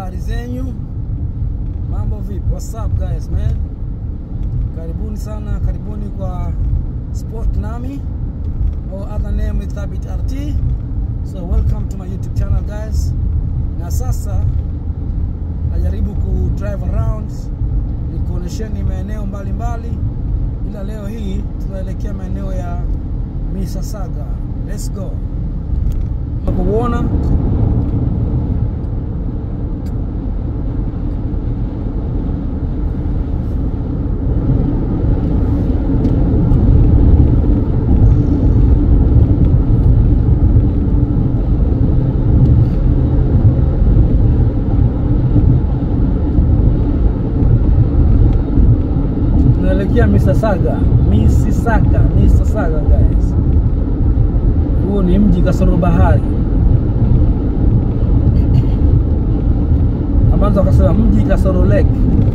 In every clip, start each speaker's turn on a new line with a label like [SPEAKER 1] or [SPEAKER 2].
[SPEAKER 1] habari zenyu? Mambo vipi? What's up guys man? Karibuni sana, karibuni kwa Sport Nami or other name is Thabit RT. So welcome to my YouTube channel guys. Na sasa najaribu ku drive around nikuonesheni maeneo mbalimbali, ila leo hii tunaelekea maeneo ya Mississauga. Let's go. Unapoona tunaelekea Mississauga, Mississauga, Mississauga guys. Huo ni mji kasoro bahari, ambazo wakasema mji kasoro lake.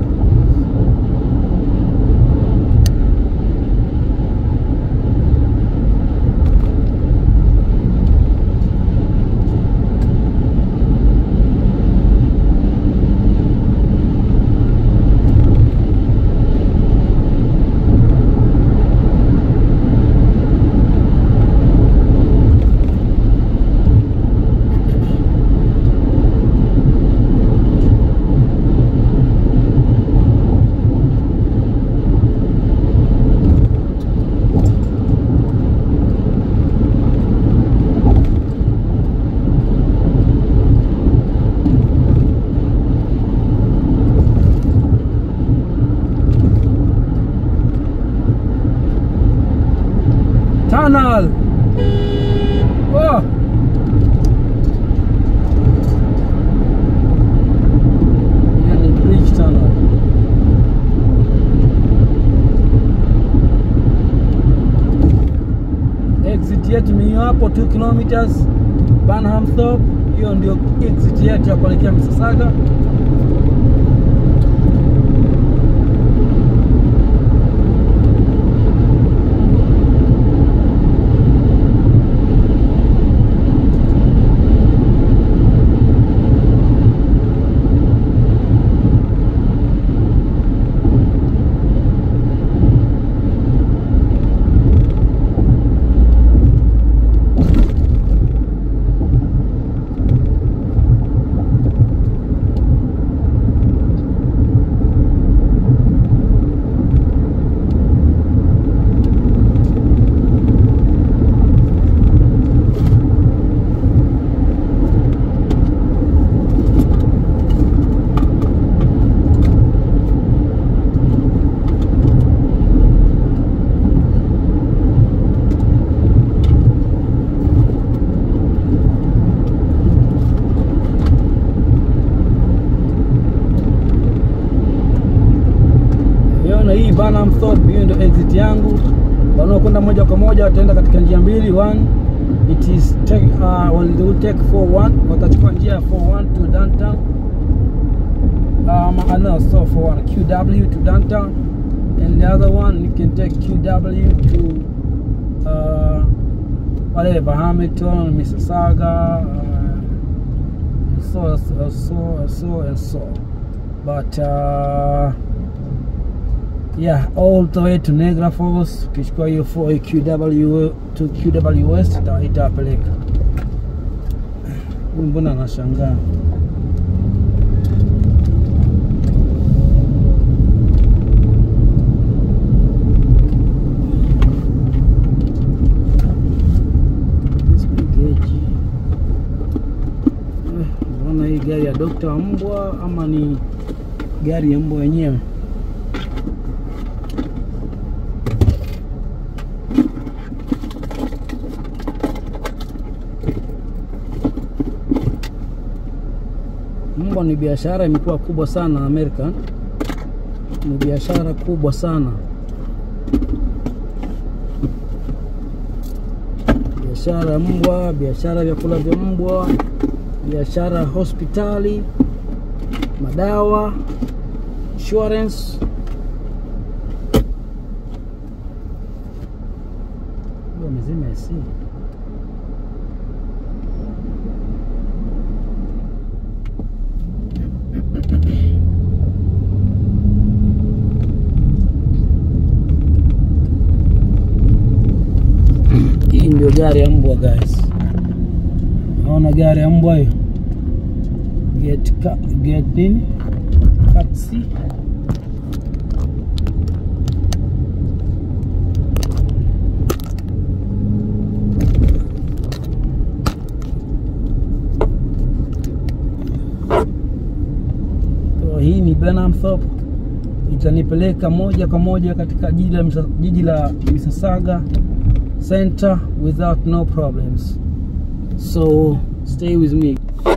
[SPEAKER 1] Tunnel. Oh. Hiyo ni bridge tunnel. Exit yetu ni hiyo hapo 2 kilometers Burnhamthorpe. Hiyo ndio exit yetu ya kuelekea Mississauga. Hiyo na hii Burnhamthorpe, hiyo ndio exit yangu. Wanaokwenda moja kwa moja wataenda katika njia mbili. One it is take, uh, well, they will take 41 watachukua njia ya 41 to downtown. Um, uh, no, so 41 QW to downtown and the other one you can take QW to uh, whatever Hamilton, Mississauga, uh, so so so so and so. But uh, yeah all the way to Niagara Falls. Ukichukua hiyo 4 QW to QW West ita- itawapeleka. Huyu mbona anashangaa? This big gauge. Eh, Mbona hii gari ya dokta wa mbwa ama ni gari ya mbwa wenyewe? Mbwa ni biashara imekuwa kubwa sana Amerika, ni biashara kubwa sana, biashara ya mbwa, biashara ya vyakula vya mbwa, biashara ya hospitali, madawa, insurance. Mbwa mzima AC. ndio gari ya mbwa guys naona gari ya mbwa hiyo get ka, get nini taxi So, hii ni Benhamthorpe itanipeleka moja kwa moja katika jiji la Misa- jiji la Mississauga center without no problems so stay with me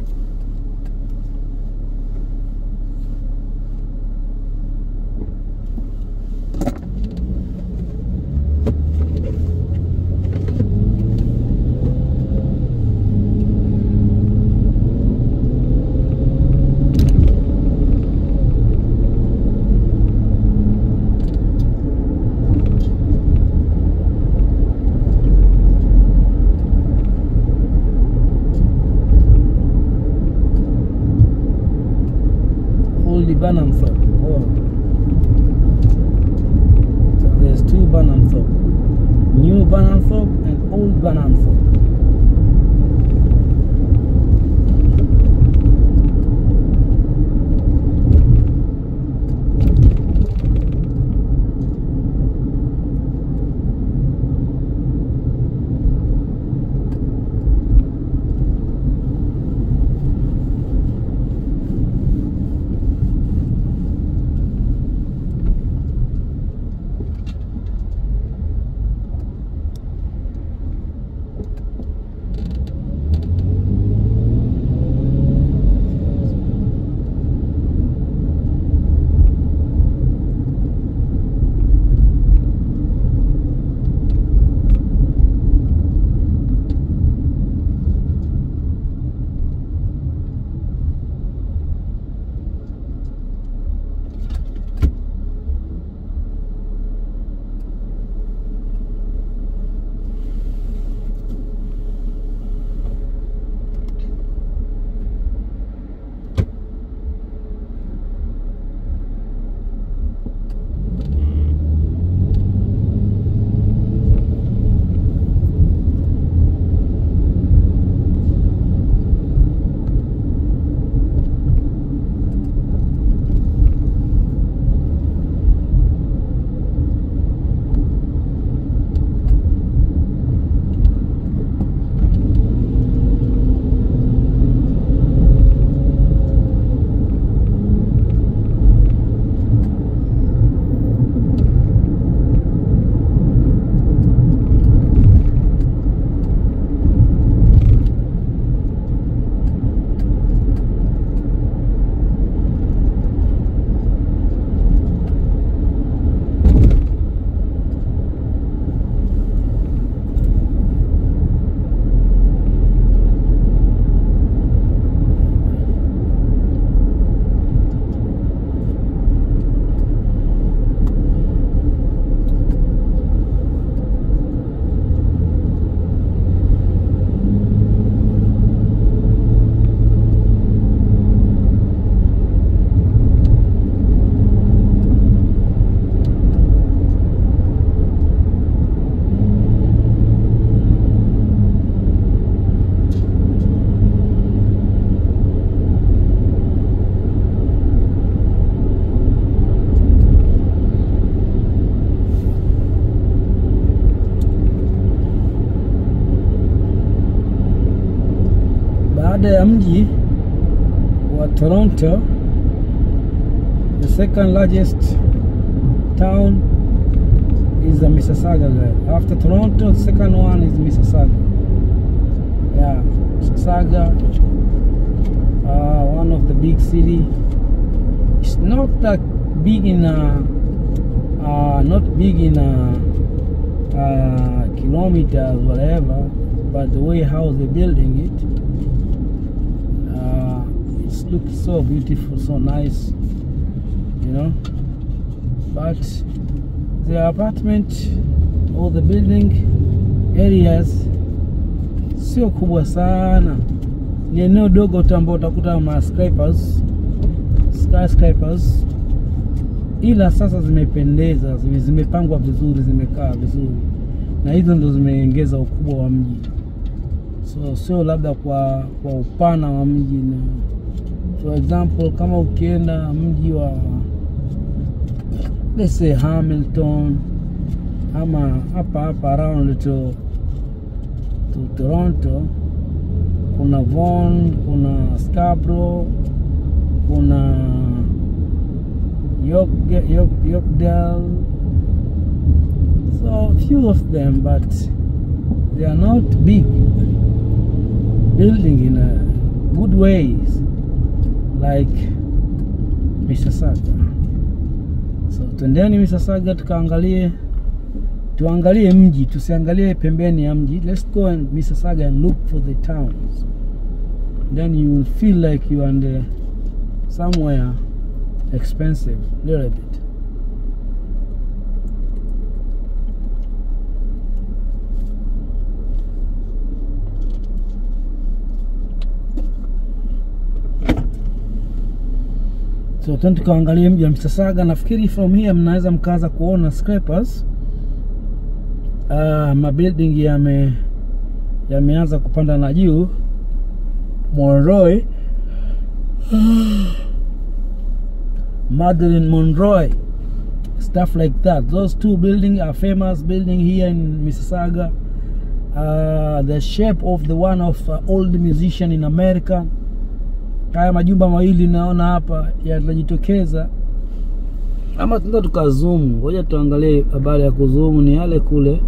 [SPEAKER 1] Old Benhamthorpe. Oh. So there's two Benhamthorpe. New Benhamthorpe and Old Benhamthorpe. baada ya mji wa Toronto, the second largest town is the Mississauga. Guys. After Toronto, the second one is Mississauga. Yeah, Mississauga, uh, one of the big city. It's not that big in a, uh, not big in a, uh, kilometers, whatever, but the way how they're building it, uh, it looks so beautiful, so nice, you know. But the apartment or the building areas sio kubwa sana, ni eneo dogo tu ambao utakuta ma skyscrapers, skyscrapers, ila sasa zimependeza, zime- zimepangwa vizuri, zimekaa vizuri. na hizo ndo zimeongeza ukubwa wa mji, so sio labda kwa kwa upana wa mji. Na for example kama ukienda mji wa let's say Hamilton ama hapa hapa around to, to Toronto kuna Vaughan, kuna Scarborough, kuna York, York, Yorkdale so few of them but they are not big building in a good ways like Mississauga so twendeni Mississauga tukaangalie tuangalie mji tusiangalie pembeni ya mji let's go and Mississauga and look for the towns then you will feel like you are in the somewhere expensive little bit so tena tukaangalia mji wa Mississauga. Nafikiri from here mnaweza mkaanza kuona scrapers. Uh, mabuilding yame yameanza kupanda na juu Monroe Madeline Monroe stuff like that those two building are famous building here in Mississauga uh, the shape of the one of uh, old musician in America haya majumba mawili naona hapa yatajitokeza ama tunaweza tukazoom ngoja tuangalie habari ya kuzoom ni yale kule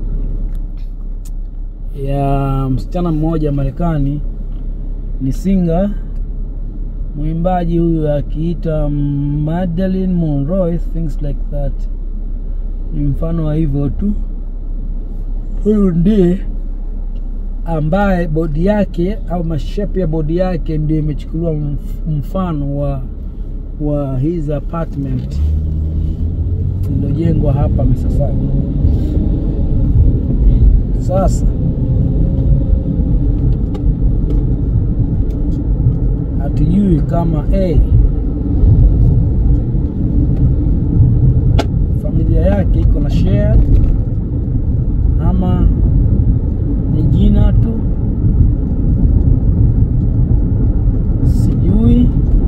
[SPEAKER 1] ya msichana mmoja Marekani ni singa mwimbaji huyu akiita Madeline Monroe things like that ni mfano wa hivyo tu huyu ndiye ambaye bodi yake au mashape ya bodi yake ndio imechukuliwa mfano wa wa his apartment iliyojengwa hapa Mississauga. Sasa hatujui kama a familia yake iko na share ama ni jina tu, sijui,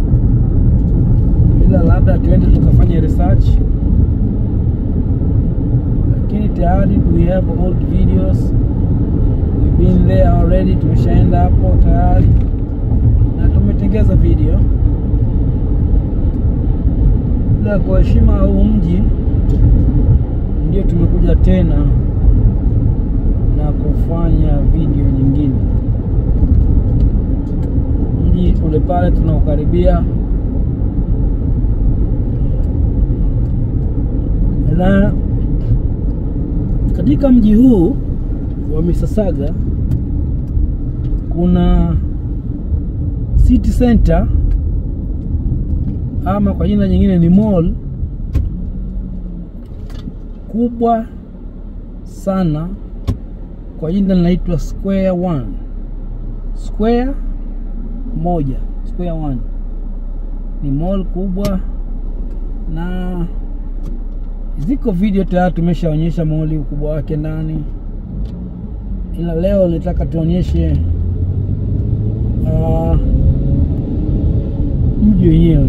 [SPEAKER 1] ila labda tuende tukafanya research, lakini tayari we have old videos, we've been there already, tumeshaenda hapo tayari na tumetengeza video, ila kwa heshima huu mji ndio tumekuja tena na kufanya video nyingine. Mji ule pale tunaukaribia, na katika mji huu wa Mississauga kuna city center ama kwa jina nyingine ni mall kubwa sana kwa jina linaitwa Square One. Square moja, Square One ni mall kubwa, na ziko video tayari tumeshaonyesha mall ukubwa wake ndani, ila leo nitaka tuonyeshe uh, mji wenyewe.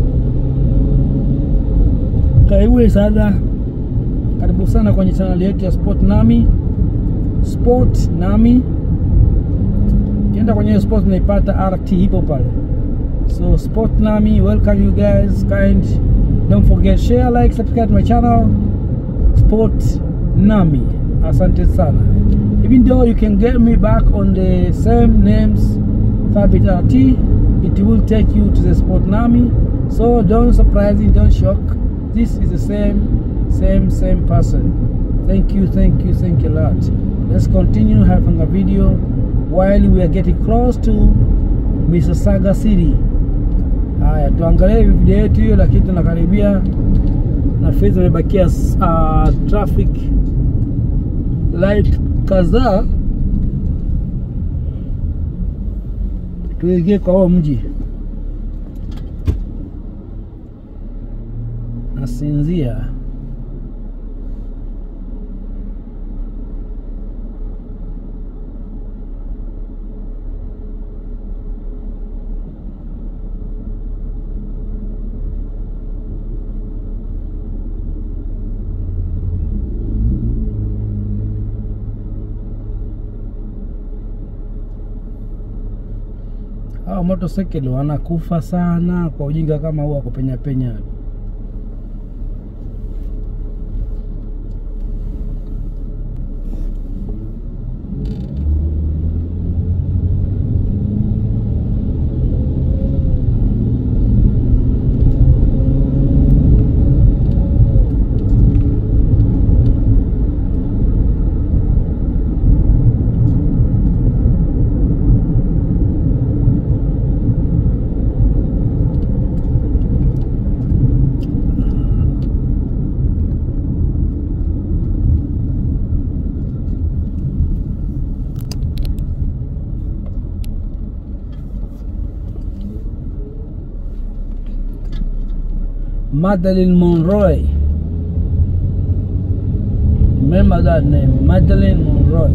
[SPEAKER 1] Karibu sana, karibu sana kwenye chaneli yetu ya Sport Nami Sport Nami. Ukienda kwenye sport unaipata RT ipo pale, so Sport Nami, welcome you guys kind. Don't forget share, like, subscribe to my channel Sport Nami. Asante sana. Even though you can get me back on the same names Fabit RT, it will take you to the Sport Nami. So don't surprise it, don't shock. This is the same, same, same person. Thank you, thank you, thank you a lot. Let's continue having a video while we are getting close to Mississauga City. Haya, tuangalie video yetu hiyo, lakini tunakaribia na fezi zimebakia uh, traffic light kadhaa, tuingie kwa huo mji. Nasinzia. Hawa motorcycle wanakufa sana kwa ujinga kama huo wa kupenya penya. Madeline Monroe. Remember that name, Madeline Monroe.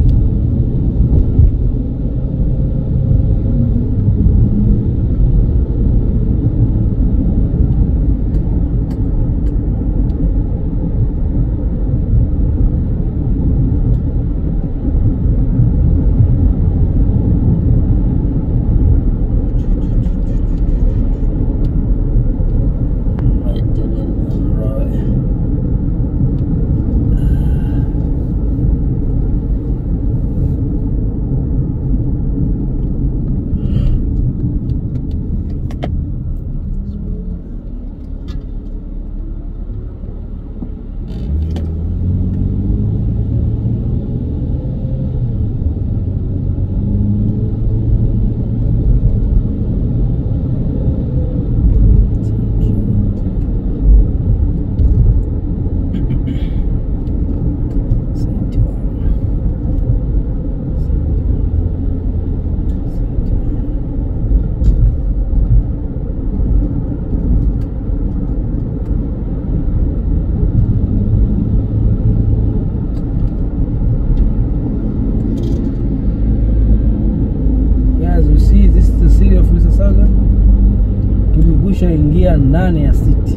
[SPEAKER 1] Madeline Monroe. Guys, you see this is the city of Mississauga. Tumekwisha ingia ndani ya city.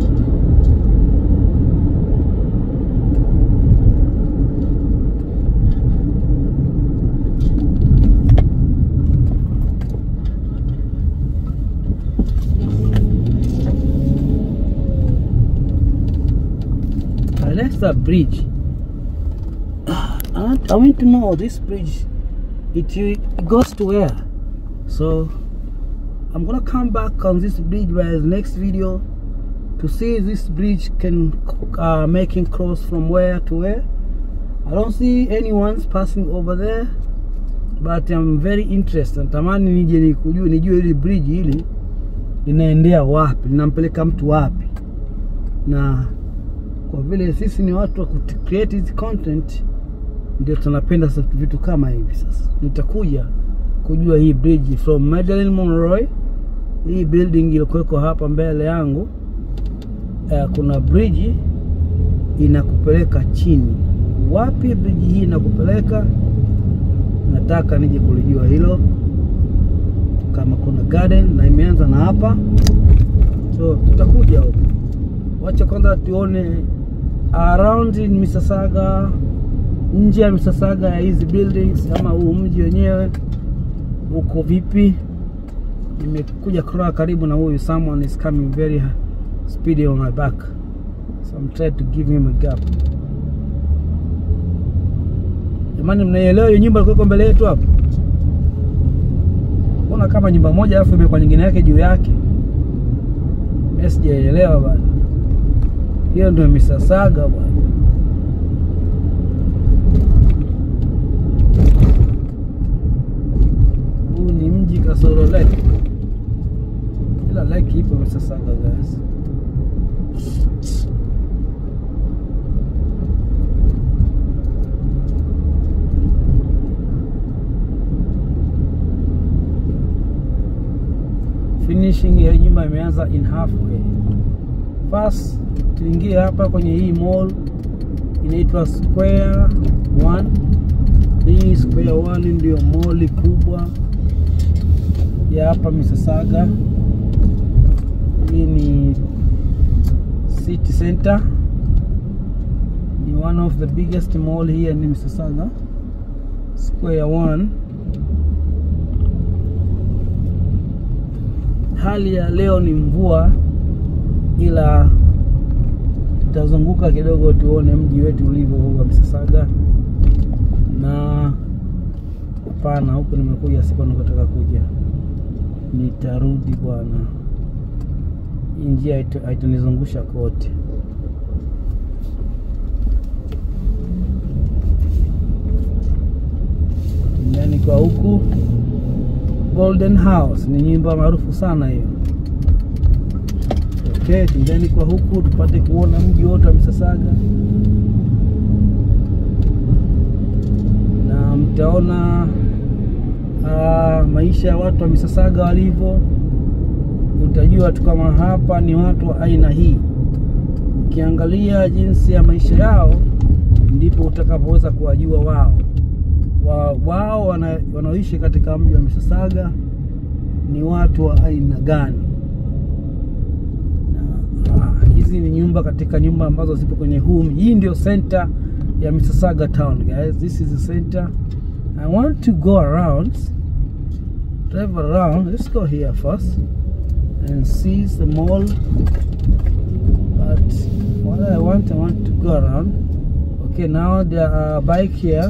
[SPEAKER 1] Uh, That's the bridge. I want, I want to know this bridge. It, it goes to where? So I'm gonna come back on this bridge by the next video to see if this bridge can uh, making cross from where to where. I don't see anyone's passing over there, but I'm very interested. Natamani nije nikujue nijue hili bridge hili linaendea wapi, linampeleka mtu wapi, na kwa vile sisi ni watu wa ku create hizi content, ndio tunapenda sasa vitu kama hivi. Sasa nitakuja kujua hii bridge from Madeline Monroe, hii building iliyokuweko hapa mbele yangu. Uh, kuna bridge inakupeleka chini. Wapi bridge hii inakupeleka? Nataka nije kulijua hilo, kama kuna garden na imeanza na hapa, so tutakuja huko. Wacha kwanza tuone around in Mississauga, nje ya Mississauga ya hizi buildings ama huu mji wenyewe uko vipi. Nimekuja kukaa karibu na huyu, someone is coming very speedy on my back, so I'm trying to give him a gap. Jamani, mnaielewa hiyo nyumba ilikuwa mbele yetu hapo? Mbona kama nyumba moja alafu imekuwa nyingine yake juu yake? Mimi sijaelewa bwana. Hiyo ndio Mississauga bwana. Huu ni mji kasoro lake, ila lake ipo Mississauga guys. Finishing ya nyumba imeanza in halfway. First tuingie hapa kwenye hii mall inaitwa Square One. Hii Square One ndio mall kubwa ya hapa Mississauga. Hii ni city center, ni one of the biggest mall here in Mississauga. Square One. hali ya leo ni mvua, ila tutazunguka kidogo tuone mji wetu ulivyo huu wa Mississauga. Na hapana, huku nimekuja siku nikotaka kuja, nitarudi bwana. Hii njia haitu- haitunizungusha kote. Ndani kwa huku Golden House ni nyumba maarufu sana hiyo. Okay, tendeni kwa huku tupate kuona mji wote wa Mississauga, na mtaona ah, maisha ya watu wa Mississauga walivyo. Utajua tu kama hapa ni watu wa aina hii. Ukiangalia jinsi ya maisha yao, ndipo utakapoweza kuwajua wao wa, wao wana, wanaoishi katika mji wa Mississauga ni watu wa aina gani. Na, ah, hizi ni nyumba katika nyumba ambazo zipo kwenye huu mji. Hii ndio center ya Mississauga town guys. This is the center. I want to go around, drive around. Let's go here first and see the mall. But what I want, I want to go around. Okay, now there are bike here.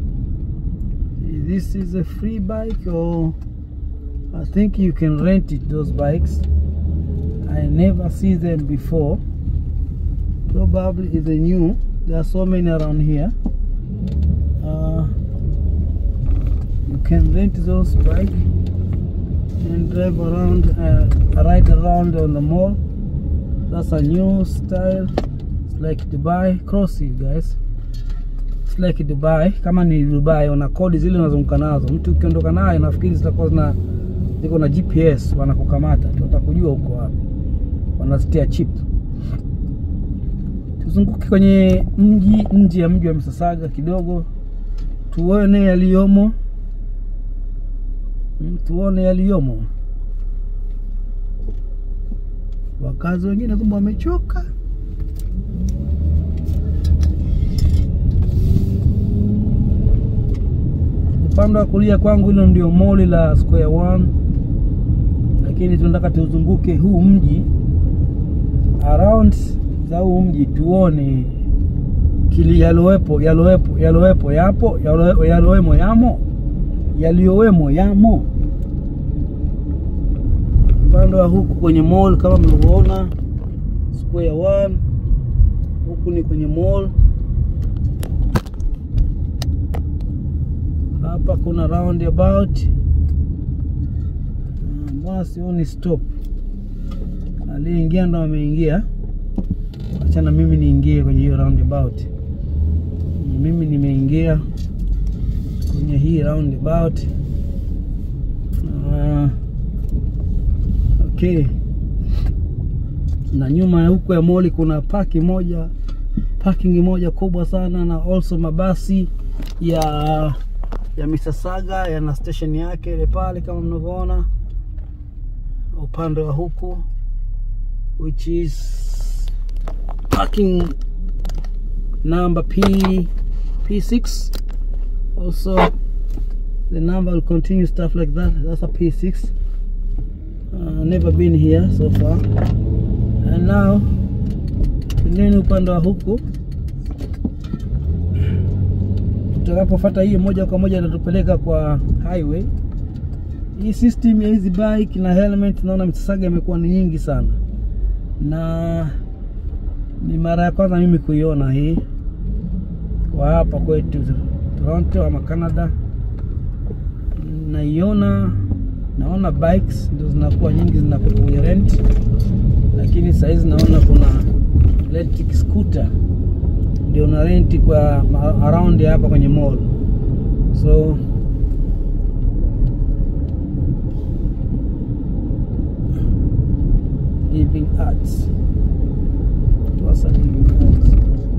[SPEAKER 1] This is a free bike or I think you can rent it those bikes. I never see them before. Probably is a new. There are so many around here. Uh, you can rent those bike and drive around, uh, ride around on the mall. That's a new style. It's like Dubai. Cross you guys. It's like Dubai. Kama ni Dubai, wana kodi zile unazunguka nazo. Mtu ukiondoka naye, nafikiri zitakuwa zina ziko na GPS, wanakukamata tu, watakujua huko wapi, wanazitia chip. Tuzunguke kwenye mji, nje ya mji wa Mississauga kidogo, tuone yaliyomo, Mm, tuone yaliyomo. Wakazi wengine kumbe wamechoka. Upande wa kulia kwangu hilo ndio moli la Square One, lakini tunataka tuzunguke huu mji around za huu mji tuone kili yalowepo yalowepo yalowepo yapo yalo- yalowemo yamo yaliyowemo yamo upande wa huku kwenye mall kama mlivyoona Square One, huku ni kwenye mall. Hapa kuna roundabout. Ah, Mbona sioni stop? Aliyeingia ndo ameingia, achana mimi niingie kwenye hiyo roundabout. Mimi nimeingia kwenye hii roundabout. Ah, okay na nyuma ya huko ya moli kuna paki moja parking moja kubwa sana na also mabasi ya ya Mississauga yana station yake ile pale kama mnavyoona upande wa huku which is parking number P P6 also the number will continue stuff like that that's a P6 uh, never been here so far and now tendeni upande wa huku tutakapofuata hii moja kwa moja itatupeleka kwa highway hii system ya hizi bike na helmet naona Mississauga imekuwa ni nyingi sana na ni mara ya kwanza mimi kuiona hii kwa hapa kwetu Toronto ama Canada naiona naona bikes ndio zinakuwa nyingi zinakuwa kwenye rent lakini sahizi naona kuna electric scooter ndio na renti kwa ma- around ya hapa kwenye mall so living arts What's a living arts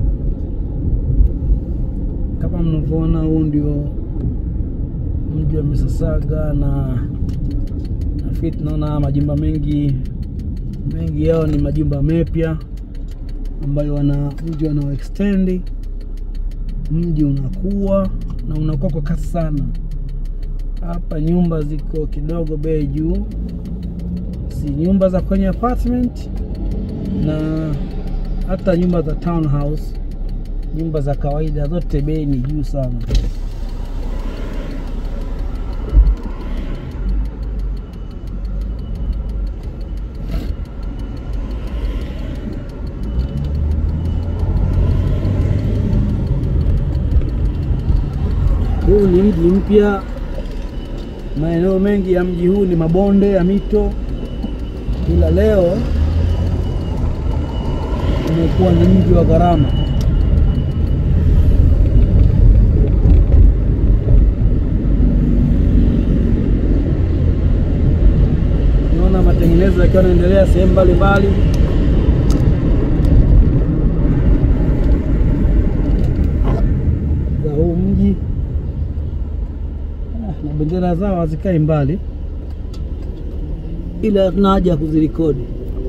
[SPEAKER 1] kama mnavyoona huu ndio mji wa Mississauga na nafikiri tunaona majumba mengi mengi yao ni majumba mapya ambayo wana mji wanao extend mji unakuwa na unakuwa kwa kasi sana hapa nyumba ziko kidogo bei juu basi nyumba za kwenye apartment na hata nyumba za townhouse, nyumba za kawaida zote bei ni juu sana. Huu ni mji mpya. Maeneo mengi ya mji huu ni mabonde ya mito, ila leo umekuwa ni mji wa gharama. Naona matengenezo yakiwa yanaendelea sehemu mbalimbali. za huu mji Ah, na bendera zao hazikai mbali, ila hatuna haja ya kuzirekodi.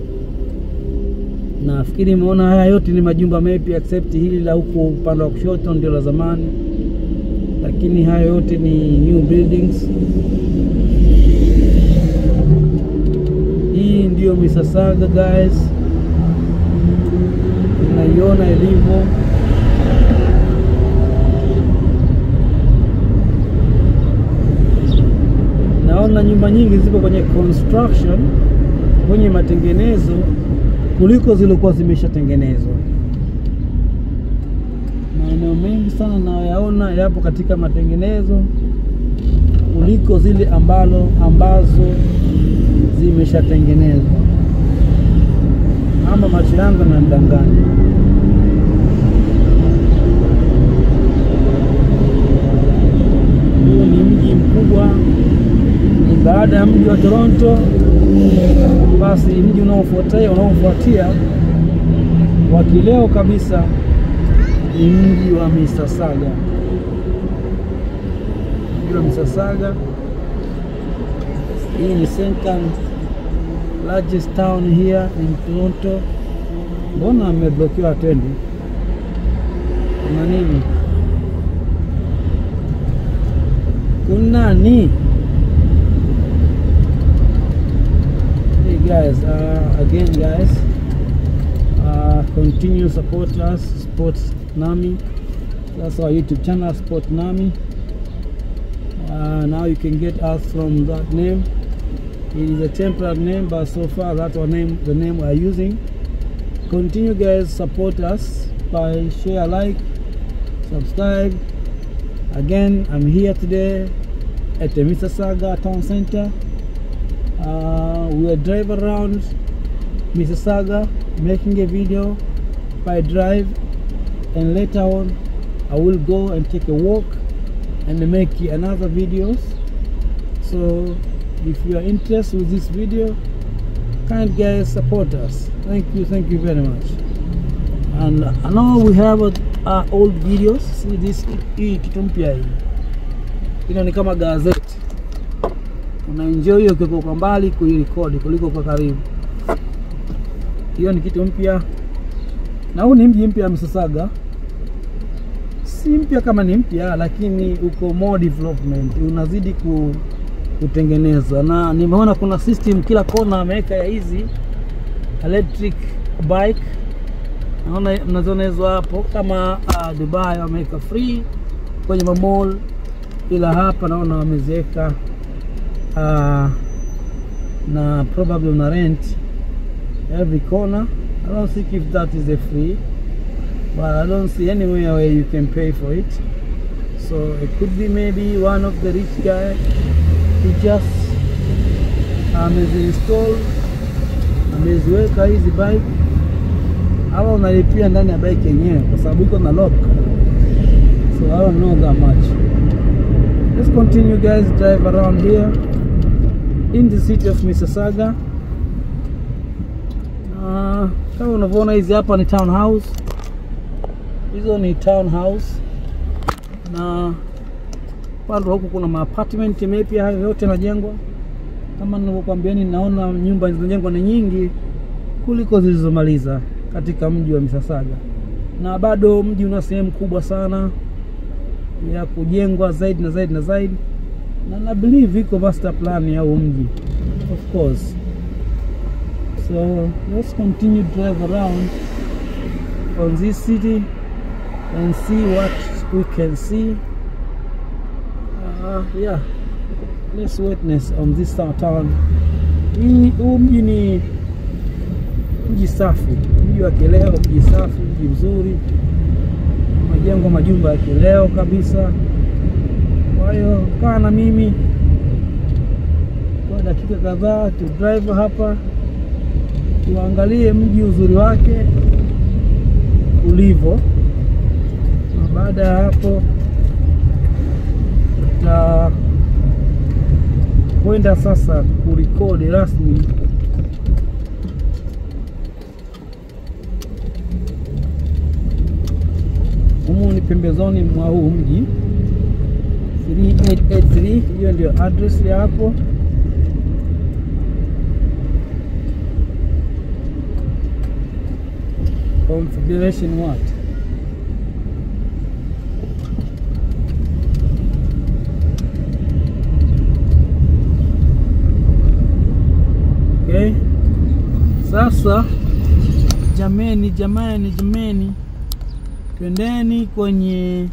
[SPEAKER 1] Nafikiri imeona haya yote ni majumba mapya except hili la huku upande wa kushoto ndio la zamani, lakini haya yote ni new buildings. Hii ndiyo Mississauga guys, unaiona ilivyo. Naona nyumba nyingi zipo kwenye construction, kwenye matengenezo kuliko zilikuwa zimeshatengenezwa. Maeneo mengi sana nayaona yapo katika matengenezo kuliko zile ambalo ambazo zimeshatengenezwa, ama macho yangu yananidanganya. Huu ni mji mkubwa, ni baada ya mji wa Toronto, basi mji unaofuatia unaofuatia wa kileo kabisa ni mji wa Mississauga. Mji wa Mississauga, hii ni second largest town here in Toronto. Mbona ameblokiwa atendi? Kuna nini? Kuna nini? Hey guys, uh, again guys, uh, continue support us, support Nami. That's our YouTube channel, Sport Nami. Uh, now you can get us from that name. It is a temporary name, but so far that's our name, the name we are using. Continue guys, support us by share, like, subscribe. Again, I'm here today at the Mississauga Town Center. Uh, we will drive around Mississauga making a video by drive and later on I will go and take a walk and make another videos so if you are interested with this video kind guys support us thank you thank you very much and I know we have uh, uh, old videos see this hii kitu mpya hii ilo ni kama gazeti unaenjoy hiyo ukiwa kwa mbali kuirekodi kuliko kwa karibu. Hiyo ni kitu mpya, na huu ni mji mpya wa Mississauga. Si mpya kama ni mpya, lakini uko more development, unazidi ku, kutengenezwa, na nimeona kuna system kila kona ameweka ya hizi electric bike. Naona mnaziona hizo hapo, kama uh, Dubai wameweka free kwenye mamall, ila hapa naona wameziweka uh, na probably una rent every corner. I don't think if that is a free, but I don't see anywhere where you can pay for it. So it could be maybe one of the rich guy he just ameziinstall ameziweka hizi bike, ama unalipia ndani ya bike yenyewe kwa sababu iko na lock. So I don't know that much. Let's continue guys drive around here in the city of Mississauga. Uh, kama unavyoona hizi hapa ni townhouse, hizo ni townhouse, na upande wa huku kuna maapartment mapya, hayo yote yanajengwa. Kama nilivyokuambiani, naona nyumba zinajengwa ni nyingi kuliko zilizomaliza katika mji wa Mississauga, na bado mji una sehemu kubwa sana ya kujengwa zaidi na zaidi na zaidi, na na believe iko master plan ya huu mji of course. So let's continue drive around on this city and see what we can see. Uh, yeah, let's witness on this town. Hii huu mji ni mji safi, mji wa kileo, mji safi, mji mzuri, majengo majumba ya kileo kabisa. Kwa hiyo kaa na mimi kwa dakika kadhaa tu drive hapa tuangalie mji uzuri wake ulivyo, na baada ya hapo tutakwenda sasa kurekodi rasmi humu ni pembezoni mwa huu mji 3883 hiyo ndio address ya hapo. Configuration what? Okay. Sasa jameni, jamani, jameni, twendeni kwenye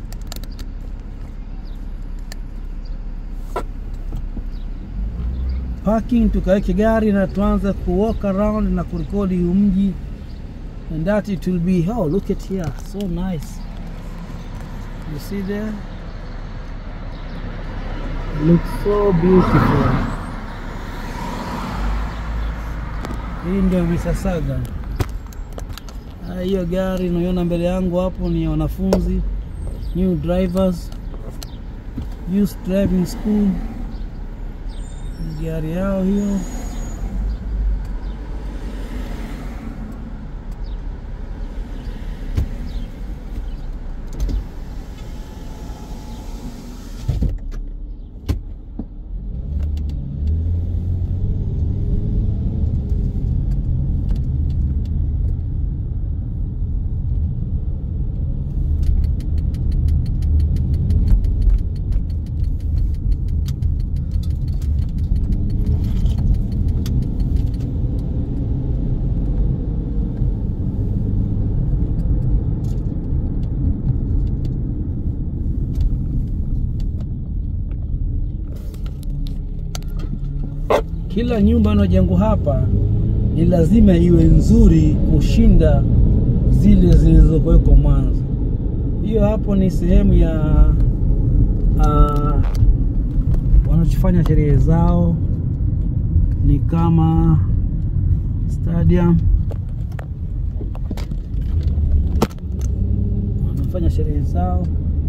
[SPEAKER 1] parking tukaweke gari na tuanze ku walk around na kurekodi huu mji and that it will be oh look at here so nice you see there looks so beautiful hii ndio Mississauga Ah, hiyo gari unaiona mbele yangu hapo ni ya wanafunzi new drivers youth driving school Ni gari yao hiyo kila nyumba inayojengwa hapa ni lazima iwe nzuri kushinda zile zilizokuwekwa mwanzo. Hiyo hapo ni sehemu ya uh, wanachofanya sherehe zao, ni kama stadium wanafanya sherehe zao.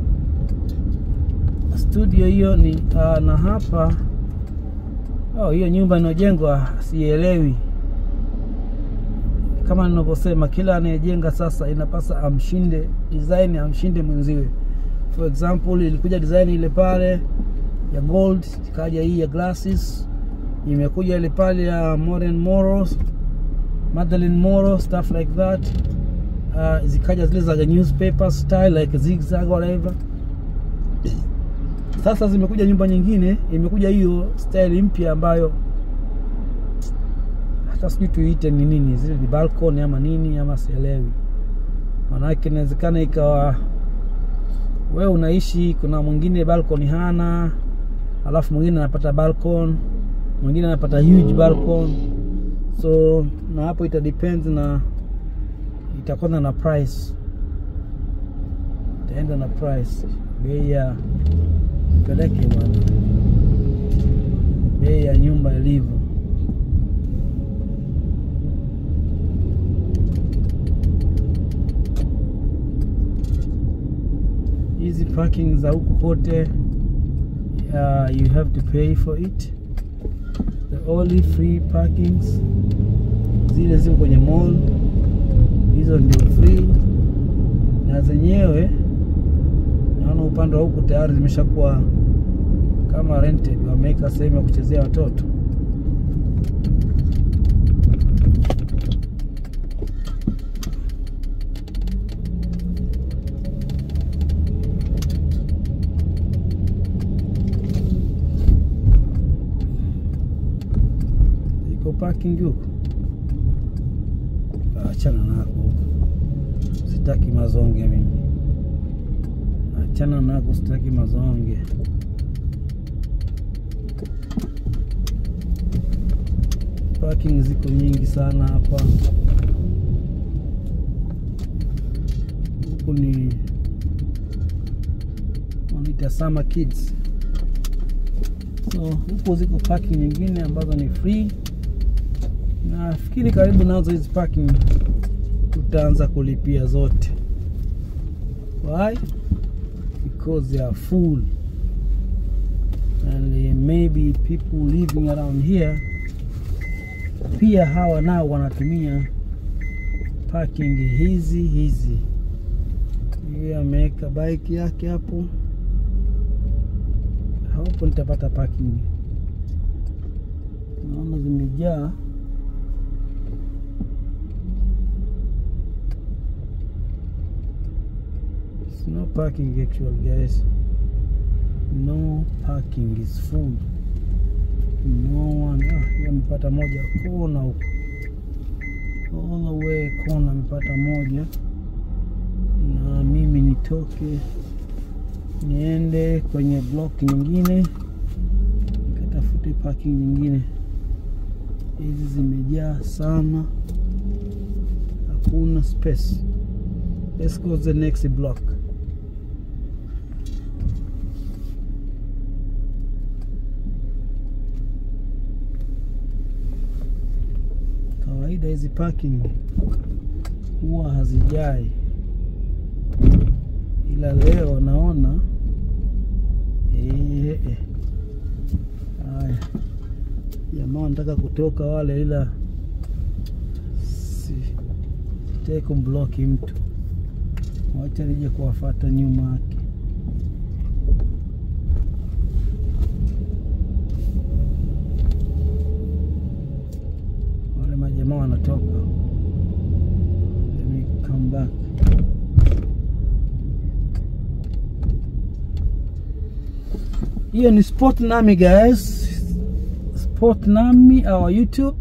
[SPEAKER 1] Studio hiyo ni uh, na hapa Oh, hiyo nyumba inayojengwa sielewi. Kama ninavyosema, kila anayejenga sasa inapasa amshinde design, amshinde mwenziwe. For example, ilikuja design ile pale ya gold, ikaja hii ya glasses, imekuja ile pale ya Maureen Moro, Madeline Moro, stuff like that. Uh, zikaja zile za newspaper style like zigzag whatever sasa zimekuja nyumba nyingine, imekuja hiyo style mpya ambayo hata sijui tuite ni nini, zile ni balcony ama nini ama sielewi. Maanake inawezekana ikawa we unaishi, kuna mwingine balcony hana, alafu mwingine anapata balcony, mwingine anapata huge balcony, so na hapo ita depends na itakwenda na price, itaenda na price, bei ya peleke bwana, bei ya nyumba ilivyo. Hizi parking za huku kote, uh, you have to pay for it. The only free parkings zile ziko kwenye mall, hizo ndio free, na zenyewe naona upande wa huku tayari zimeshakuwa kama rented, wameweka sehemu ya kuchezea watoto. Iko parking huku. achana nako huko, sitaki mazonge mimi, achana nako, sitaki mazonge. Parking ziko nyingi sana hapa. Huku ni wanaita Summer Kids, so huku ziko parking nyingine ambazo ni free. Nafikiri karibu nazo hizi parking tutaanza kulipia zote. Why? Because they are full and uh, maybe people living around here pia hawa nao wanatumia parking hizi hizi. Yeye ameweka bike yake hapo, hapo nitapata parking. Naona zimejaa. It's no parking actually guys. No parking is full. No one. Ah, amepata moja kona huko. All the way kona amepata moja. Na mimi nitoke niende kwenye block nyingine nikatafute parking nyingine. Hizi zimejaa sana. Hakuna space. Let's go to the next block. Kawaida hizi parking huwa hazijai, ila leo naona eh, eh. Haya, jamaa wanataka kutoka wale, ila sitaki kumbloki mtu, wacha nije kuwafata nyuma yake. Wale majamaa wanatoka. Let me come back. Hiyo ni Sport Nami guys. Sport Nami our YouTube.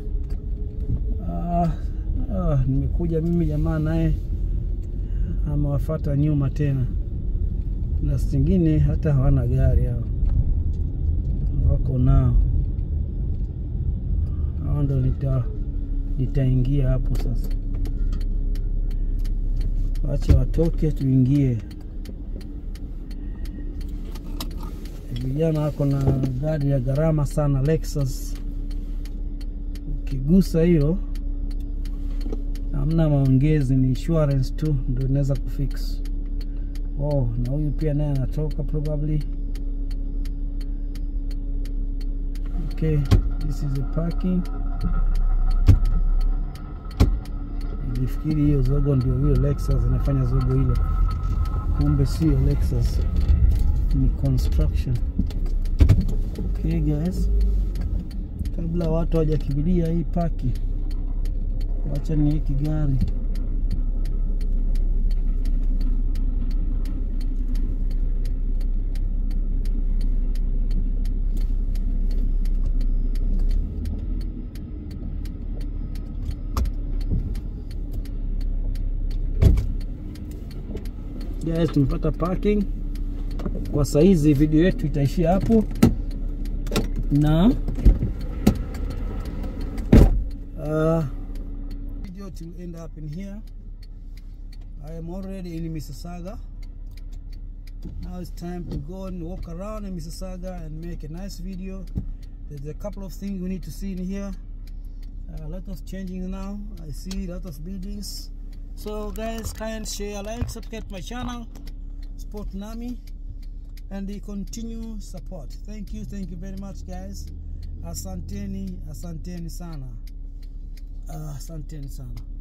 [SPEAKER 1] Ah, ah, nimekuja mimi jamaa naye amewafata nyuma tena, na zingine hata hawana gari hao, wako nao hao, ndo nita nitaingia hapo sasa. Wache watoke tuingie. Vijana wako na gari ya gharama sana, Lexus. Ukigusa hiyo hamna maongezi, ni insurance tu ndio inaweza kufix. Oh, na huyu pia naye anatoka probably. Okay, this is the parking. Nilifikiri hiyo zogo ndio hiyo Lexus inafanya zogo hilo, kumbe sio Lexus, ni construction. Okay guys, kabla watu hawajakimbilia hii paki, wacha niweke gari Guys, tumepata parking kwa saizi. Video yetu itaishia hapo na uh, video to end up in here. I am already in Mississauga. Now it's time to go and walk around in Mississauga and make a nice video. There's a couple of things we need to see in here. a lot of changing now. I see a lot of buildings. So guys, kind share, like, subscribe my channel, Sport Nami, and the continue support. Thank you, thank you very much, guys. Asanteni, asanteni sana. Uh, asanteni sana.